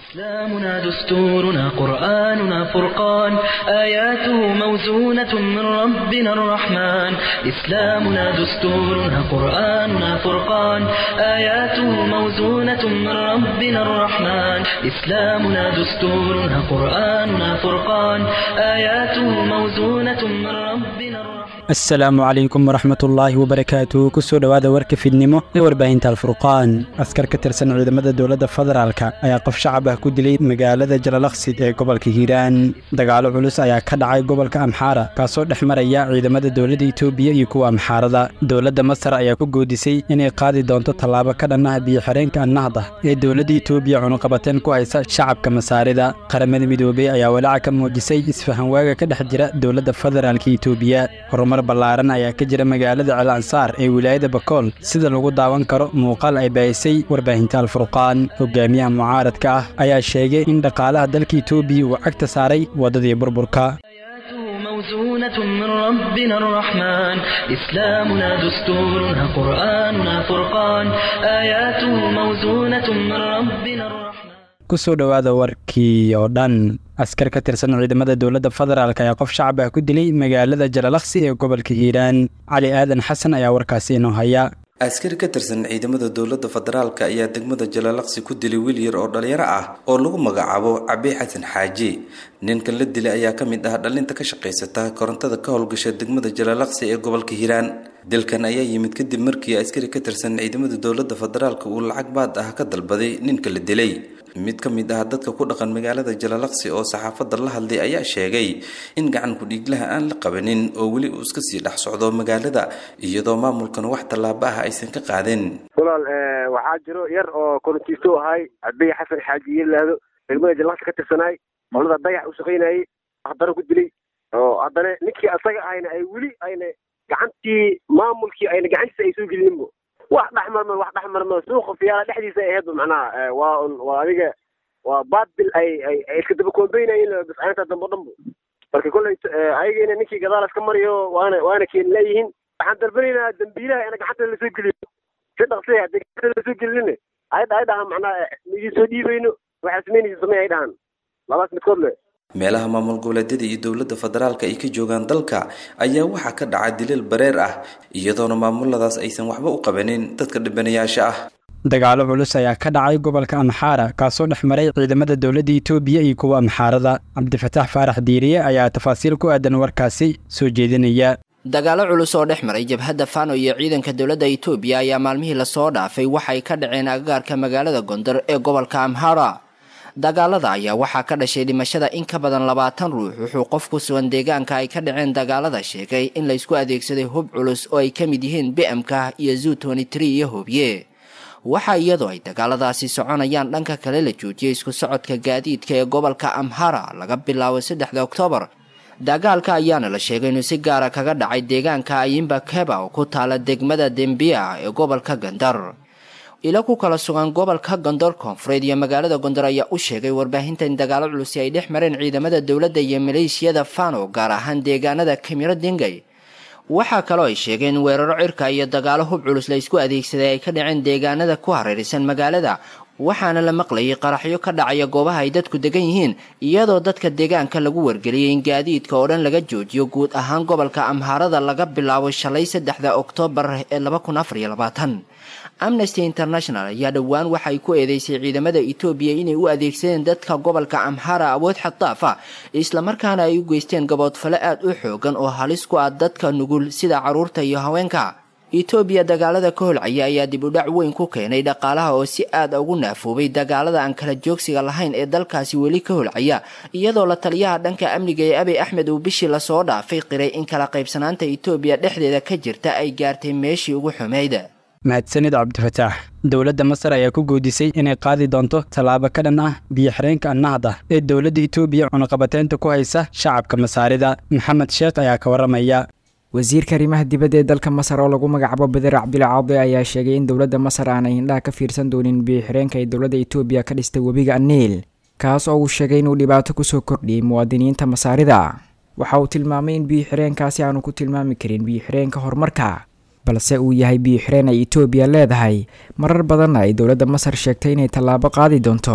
إسلامنا دستورنا قرآننا فرقان آياته موزونة من ربنا الرحمن إسلامنا دستورنا قرآننا فرقان آياته موزونة من ربنا الرحمن إسلامنا دستورنا قرآننا فرقان آياته موزونة من ربنا الرحمن asalaamu calaykum waraxmat ullaahi wabarakaatu kusoo dhowaada warka fidnimo ee warbaahinta alfurqaan askar ka tirsan ciidamada dowladda federaalka ayaa qof shacab ah ku dilay magaalada jalalaqsi ee gobolka hiiraan dagaalo culus ayaa ka dhacay gobolka amxaara kaasoo dhex maraya ciidamada dowladda itoobiya iyo kuwa amxaarada dowladda masar ayaa ku goodisay inay qaadi doonto tallaabo ka dhan ah biyo-xireenka annahda ee dowladda itoobiya cunuqabateen ku haysa shacabka masaarida qaramada midoobey ayaa walaaca ka muujisay isfahanwaaga ka dhex jira dowladda federaalka itoobiya horumar ballaaran ayaa ka jira magaalada cel ansaar ee wilaayada bakool sida lagu daawan karo muuqaal ay baahisay warbaahinta alfurqaan hogaamiyaha mucaaradka ah ayaa sheegay in dhaqaalaha dalka itoobiya uu cagta saaray waddadii burburka آياته موزونة من ربنا الرحمن إسلامنا دستورنا قرآننا فرقان آياته موزونة من ربنا الرحمن kusoo dhowaada warkii oo dhan askar ka tirsan ciidamada dowladda federaalk ayaa qof shacab ah ku dilay magaalada jalalaqsi ee gobolka hiiraan cali aadan xasan ayaa warkaasi inoo haya askari ka tirsan ciidamada dowladda federaalka ayaa degmada jalalaqsi ku dilay wiil yar oo dhalinyaro ah oo lagu magacaabo cabi xasan xaaji ninkan la dilay ayaa ka mid ah dhalinta ka shaqaysata korontada ka howlgasha degmada jalalaqsi ee gobolka hiiraan dilkan ayaa yimid kadib markii askari ka tirsan ciidamada dowladda federaalka uu lacag baad ah ka dalbaday ninka la dilay mid ka mid ah dadka ku dhaqan magaalada jalalaqsi oo saxaafadda la hadlay ayaa sheegay in gacan ku-dhiiglaha aan la qabanin oo weli uu iska sii dhex socdo magaalada iyadoo maamulkan wax tallaabo ah aysan ka qaadin walaal waxaa jiro yar oo korontiisto ahay abiy xasan xaaji yelaahdo degmada jalalaqsi ka tirsanaay qolada dayax u shaqaynayay haddana ku dilay oo haddana ninkii asaga ahayna ay weli ayna gacantii maamulkii ayna gacantiisa ay soo gelinbo wax dhexmarma wax dhexmarma suuqa fiyaala dhexdiisa ay ahaydba macnaha waa un waa adiga waa baadbil ay ay iska daba koombeynayeen biscaynta dambe o dhanbo marka kolley ayagina ninkii gadaal iska mariyo waana waana keeni leeyihiin waxaan dalbanaynaa dambiilaha ina gacanta lasoo geliyo si dhaqsi haddii gacanta lasoo gelin ay ay dhahaan macnaha idin soo dhiibayno waxaa samaynaysa samey ay dhahaan labaas midkood le meelaha maamul goboleedyada iyo dowladda federaalka ay ka joogaan dalka ayaa waxaa ka dhaca dilal bareer ah iyadoona maamuladaas aysan waxba u qabanin dadka dhibanayaasha ah dagaalo culus ayaa ka dhacay gobolka amxaara kaasoo dhex maray ciidamada dowladda itoobiya iyo kuwa amxaarada cabdifataax faarax diiriye ayaa tafaasiil ku aadan warkaasi soo jeedinaya dagaalo culus oo dhex maray jabhadda fano iyo ciidanka dowladda itoobiya ayaa maalmihii lasoo dhaafay waxay ka dhaceen agagaarka magaalada gondar ee gobolka amhara dagaalada ayaa waxaa ka dhashay dhimashada in ka badan labaatan ruux wuxuu qof ku sugan deegaanka ay ka dhaceen dagaalada sheegay in laysku adeegsaday hub culus oo ay ka mid yihiin bmk iyo zu iyo hobye waxaa iyadoo ay dagaaladaasi soconayaan dhanka kale la joojiyay isku socodka gaadiidka ee gobolka amhara laga bilaabo saddexda oktoobar dagaalka ayaana la sheegay inuu si gaara kaga dhacay deegaanka ayimba keba oo ku taala degmada dembiya ee gobolka gandar ilo ku kala sugan gobolka gondor koonfureed iyo magaalada gondor ayaa u sheegay warbaahinta in dagaalo culusi ay dhex mareen ciidamada dowladda iyo maleeshiyada fano gaar ahaan deegaanada kamiro dingay waxaa kaloo ay sheegeen in weeraro cirka iyo dagaalo hub culus la isku adeegsaday ay ka dhaceen deegaanada ku hareeraysan magaalada waxaana la maqlayay qaraxyo ka dhacaya goobaha ay dadku degan yihiin iyadoo dadka deegaanka lagu wargeliyay in gaadiidka oo dhan laga joojiyo guud ahaan gobolka amhaarada laga bilaabo shalay saddexda oktoobar ee laba kun afar iyo labaatan amnesty international ayaa dhowaan waxay ku eedeysay ciidamada etoobiya inay u adeegsadeen dadka gobolka amhara awood xaddaaf ah islamarkaana ay u geysteen gaboodfale aad u xoogan oo halis ku ah dadka nugul sida carruurta iyo haweenka etoobiya dagaalada ka holcaya ayaa dib u dhac weyn ku keenay dhaqaalaha oo si aad ugu naafoobay dagaalada aan kala joogsiga lahayn ee dalkaasi weli ka holcaya iyadoo la taliyaha dhanka amniga ee abiy axmed uu bishii lasoo dhaafay qiray in kala qaybsanaanta etoobiya dhexdeeda ka jirta ay gaartay meeshii ugu xumayd mahadsanid cabdifataax dowladda masar ayaa ku goodisay inay qaadi doonto tallaabo ka dhan ah biyo-xireenka annahda ee dowladda itoobiya cunuqabateynta ku haysa shacabka masaarida maxamed sheekh ayaa ka warramaya wasiirka arrimaha dibadda ee dalka masar oo lagu magacaabo beder cabdila caade ayaa sheegay in dowladda masar aanay indhaha ka fiirsan doonin biyo-xireenka ay dowladda itoobiya ka dhistay webiga aniil kaas oo uu sheegay inuu dhibaato kusoo kordhiyey muwaadiniinta masaarida waxa uu tilmaamay in biyo-xireenkaasi aanu ku tilmaami karin biyo-xireenka horumarka balse uu yahay biyo-xireen ay etoobiya leedahay marar badanna ay dowladda masar sheegtay inay tallaabo qaadi doonto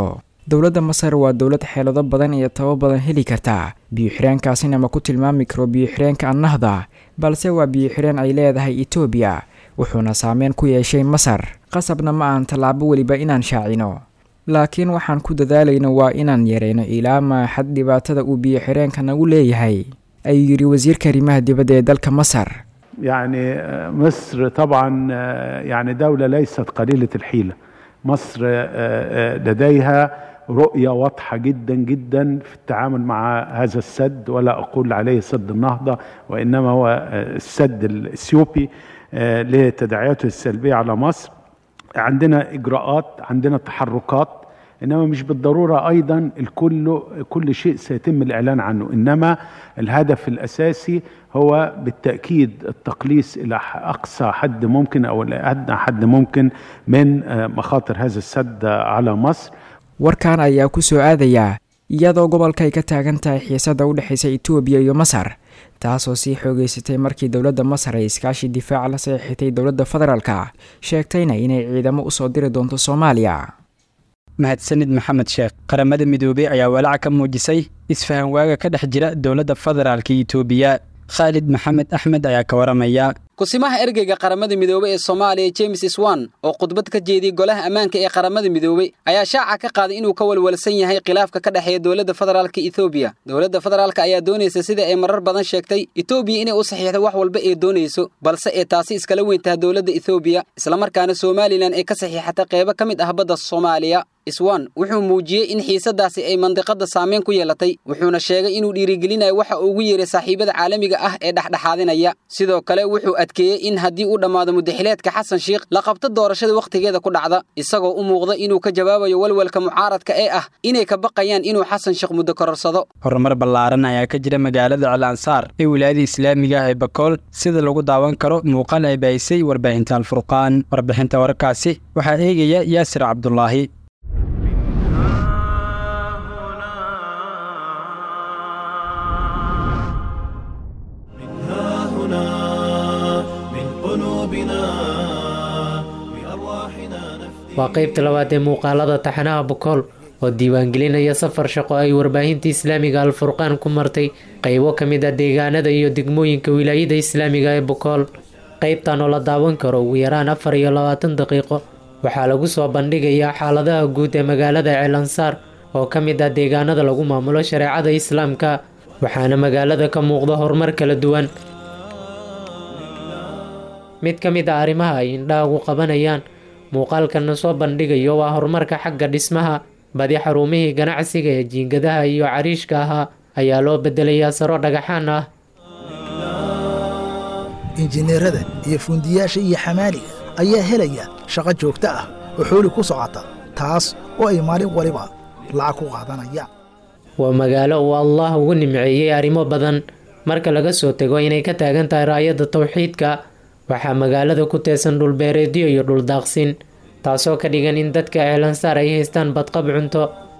dowladda masar waa dowlad xeelado badan iyo tabo badan heli karta biyo-xireenkaasina ma ku tilmaami karo biyo-xireenka annahda balse waa biyo-xireen ay leedahay etoobiya wuxuuna saameyn ku yeeshay masar qasabna ma ahan tallaabo weliba inaan shaacino laakiin waxaan ku dadaalayno waa inaan yareyno ilaa maaxad dhibaatada uu biyo-xireenka nagu leeyahay ayuu yidhi wasiirka arrimaha dibadda ee dalka masar يعني مصر طبعا يعني دولة ليست قليلة الحيلة مصر لديها رؤية واضحة جدا جدا في التعامل مع هذا السد ولا أقول عليه سد النهضة وإنما هو السد الإثيوبي لتداعياته السلبية على مصر عندنا إجراءات عندنا تحركات انما مش بالضروره ايضا الكل كل شيء سيتم الاعلان عنه انما الهدف الاساسي هو بالتاكيد التقليص الى اقصى حد ممكن او ادنى حد ممكن من مخاطر هذا السد على مصر warkan ayaa ku soo aadayaa iyadoo gobolka ay ka taagan tahay xiisada u dhexaysa etoobiya iyo masar taasoo sii xoogeysatay markii dowladda masar ay iskaashi difaaca la saxiixatay dowladda federaalka sheegtayna inay ciidamo usoo diri doonto soomaaliya mahadsanid maxamed sheekh qaramada midoobey ayaa walaaca ka muujisay isfahan waaga ka dhex jira dowladda federaalka itoobiya khaalid maxamed axmed ayaa ka waramaya kusimaha ergeyga qaramada midoobey ee soomaaliya james swan oo khudbad ka jeediyey golaha ammaanka ee qaramada midoobey ayaa shaaca ka qaaday inuu ka walwalsan yahay khilaafka ka dhexeeya dowladda federaalka etoobiya dowladda federaalka ayaa doonaysa sida ay marar badan sheegtay etoobiya inay u saxiixdo wax walba ee doonayso balse ee taasi iskala weyntaha dowladda etoobiya islamarkaana somalilan ay ka saxiixata qeybo ka mid ah badda soomaaliya iswan wuxuu muujiyey in xiisadaasi ay mandiqadda saameyn ku yeelatay wuxuuna sheegay inuu dhiirigelinayo waxa uu ugu yeeray saaxiibada caalamiga ah ee dhexdhexaadinaya sidoo kale wuxuu adkeeyey in haddii uu dhammaado mudaxileedka xasan sheikh la qabto doorashada wakhtigeeda ku dhacda isagoo u muuqda inuu ka jawaabayo walwalka mucaaradka ee ah inay ka baqayaan inuu xasan sheekh muddo kororsado horumar ballaaran ayaa ka jira magaalada calansaar ee wilaayada islaamiga ah ee bakool sida lagu daawan karo muuqaal ay baahisay warbaahinta alfurqaan warbixinta wararkaasi waxaa eegaya yaasir cabdulaahi waa qaybta labaad ee muuqaalada taxanaha bokool oo diiwaangelinaya safar shaqo ay warbaahinta islaamiga alfurqaan ku martay qaybo ka mid ah deegaanada iyo degmooyinka wilaayada islaamiga ee bokool qaybtan oo la daawan karo ugu yaraan afar iyo labaatan daqiiqo waxaa lagu soo bandhigayaa xaaladaha guud ee magaalada ceelansaar oo ka mid ah deegaanada lagu maamulo shareecada islaamka waxaana magaalada ka muuqda horumar kala duwan mid ka mid ah arrimaha ay indhahagu qabanayaan muuqaalkana soo bandhigayo waa horumarka xagga dhismaha badi xarumihii ganacsiga ee jiingadaha iyo cariishka ahaa ayaa loo bedelayaa saro dhagaxaan ah injineerada iyo fuundiyaasha iyo xamaaliga ayaa helaya shaqo joogto ah oo xooli ku socota taas oo ay maalin waliba lacag ku qaadanayaan waa magaalo uu allah ugu nimceeyey arrimo badan marka laga soo tego inay ka taagan tahay raayadda tawxiidka waxaa magaalada ku teesan dhulbeereedyo iyo dhuldaaqsin taasoo ka dhigan in dadka ceelansaar ay haystaan badqab cunto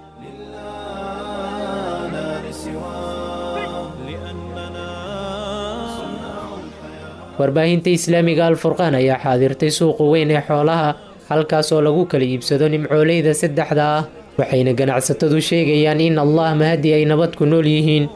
warbaahinta islaamiga alfurqaan ayaa xaadirtay suuqa weyn ee xoolaha halkaas oo lagu kala iibsado nimcooleyda saddexda ah waxayna ganacsatadu sheegayaan in allah mahadi ay nabad ku nool yihiin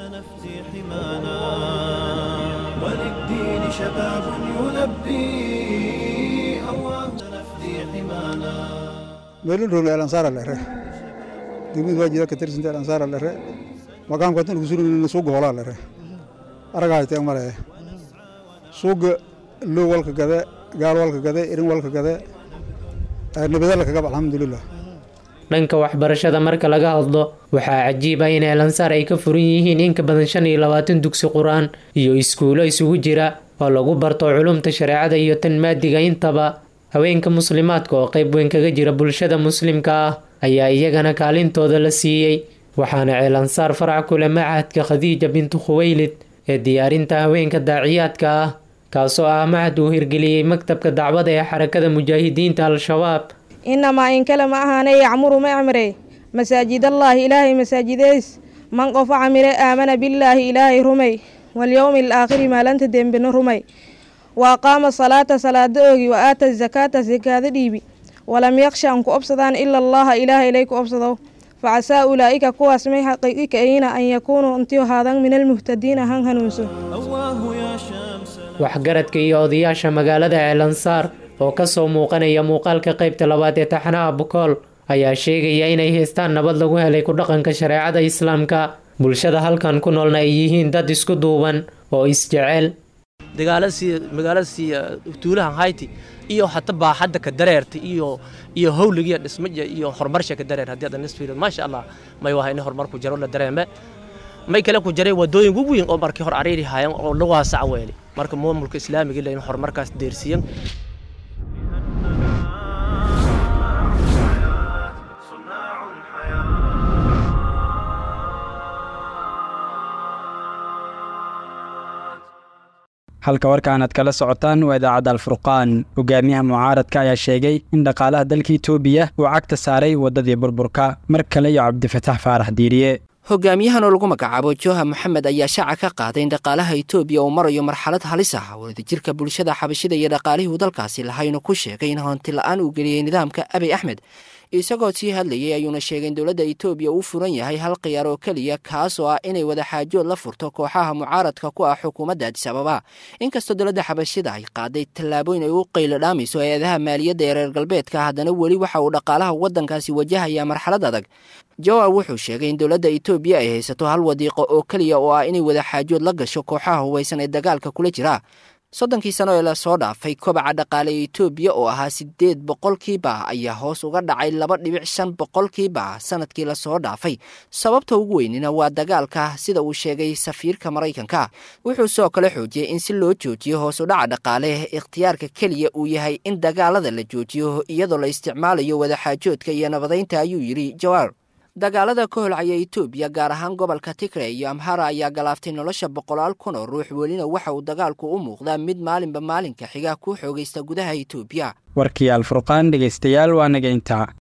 meelin rogle alansaara lere degmada waajida ka tirsinta alansaara lere maqaamka tan kusurin suuga hoolaa lere aragahay teeg male suuga loo walka gade gaal walka gade irin walka gade nabadala kagab alxamdulilah dhanka waxbarashada marka laga hadlo waxaa cajiib ah in eelansaar ay ka furan yihiin in ka badan shan iyo labaatan dugsi qur-aan iyo iskuulo isugu jira oo lagu barto culumta shareecada iyo tan maadiga intaba haweenka muslimaadka oo qayb weyn kaga jira bulshada muslimka ah ayaa iyagana kaalintooda la siiyey waxaana ceelansaar farac kule macahadka khadiija bintu khuweylid ee diyaarinta haweenka daaciyaadka ah kaasoo ah macad uu hirgeliyey maktabka dacwada ee xarakada mujaahidiinta al-shabaab inamaa in kale ma ahaane yacmuru ma camre masaajidallaahi ilaahay masaajideys man qofo camire aamana billaahi ilaahay rumay walyowmi alaakhiri maalanta dembena rumay wa aqaama salaata salaada oogi wa aata zakaata sakaada dhiibi walam yaksha an ku obsadaan ila allaha ilaaha ilay ku obsado facasaa ulaa'ika kuwaas may xaqiiqi ka'ayna an yakuunuu intiu haadan min almuhtadiina han hanuunso waxgaradka iyo odayaasha magaalada ceelansaar oo ka soo muuqanaya muuqaalka qaybta labaad ee taxanaha bukool ayaa sheegaya inay haystaan nabad lagu helay ku dhaqanka shareecada islaamka bulshada halkan ku noolna ay yihiin dad isku duuban oo isjecel magaaladasii tuulahan hayti iyo hata baaxadda ka dareerta iyo iyo howligiya dhismaja iyo horumarsha ka dareer haddii adan isfiiriyo maasha allah may waha in horumar ku jaro la dareeme may kale ku jaray wadooyin ugu weyn oo markii hor ariiri haayeen oo la waasac weeli marka maamulka islaamiga in horumarkaas deersiyan halka warkaan aad kala socotaan waa idaacadda alfurqaan hogaamiyaha mucaaradka ayaa sheegay in dhaqaalaha dalka itoobiya uu cagta saaray waddadii burburka mar kale iyo cabdifatax faarax diiriye hogaamiyahan oo lagu magacaabo joha moxamed ayaa shaaca ka qaaday in dhaqaalaha itoobiya uu marayo marxalad halis ah wadajirka bulshada xabashida iyo dhaqaalihii uu dalkaasi lahaynu ku sheegay in honti la-aan uu geliyey nidaamka abiy axmed isagoo sii hadlayay ayuuna sheegay in dowladda itoobiya uu furan yahay hal khiyaar oo keliya kaas oo ah inay wadaxaajood la furto kooxaha mucaaradka ku ah xukuumadda adis ababa inkastoo dowladda xabashida ay qaaday tallaabooyin ay u qaylo dhaamayso hay-adaha maaliyadda ee reer galbeedka haddana weli waxa uu dhaqaalaha waddankaasi wajahayaa marxalad adag jawar wuxuu sheegay in dowladda itoobiya ay haysato hal wadiiqo oo keliya oo ah inay wadaxaajood la gasho kooxaha hubaysan ee dagaalka kula jira soddonkii sano ee lasoo dhaafay kobaca dhaqaale ee itoobiya oo ahaa siddeed boqolkiiba ayaa hoos uga dhacay laba dhibic shan boqolkiiba sanadkii lasoo dhaafay sababta ugu weynina waa dagaalka sida uu sheegay safiirka maraykanka wuxuu sidoo kale xoojiyey in si loo joojiyo hoos u dhaca dhaqaale ikhtiyaarka keliya uu yahay in dagaalada la joojiyo iyadoo la isticmaalayo wadaxaajoodka iyo nabadaynta ayuu yidhi jawaar dagaalada ka holcaya itoobiya gaar ahaan gobolka tigre iyo amhara ayaa galaaftay nolosha boqolaal kun oo ruux welina waxa uu dagaalku u muuqdaa mid maalinba maalinka xiga ku xoogaysta gudaha itoobiya warkii alfurqaan dhegaystayaal waa naga intaa